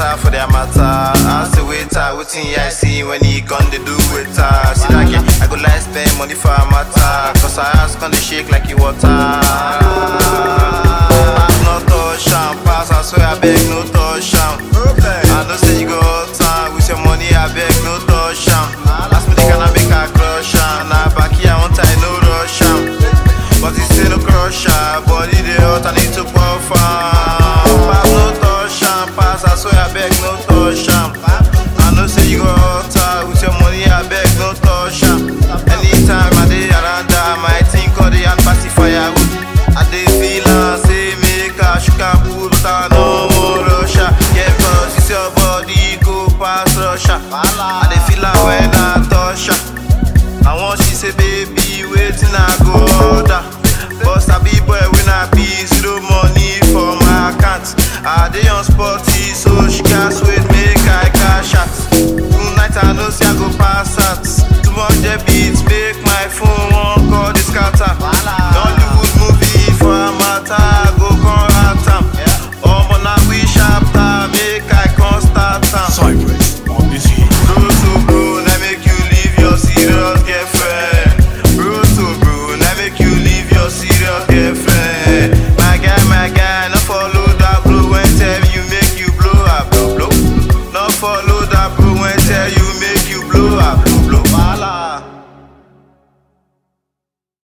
matter for their matter. Ask the waiter, wetin I see when he come dey do waiter. See that girl, I go like spend money for her matter. Cause her ass come dey shake like e water. No touch am, pass, I swear I beg no touch am. I know say you go hot am, with your money I beg no touch am. Ask me the can I make her crush am. Na back here I want I no rush am. But you still no crush am, body dey hot I need to puff am. Pass no touch am, pass, I swear I beg no touch am.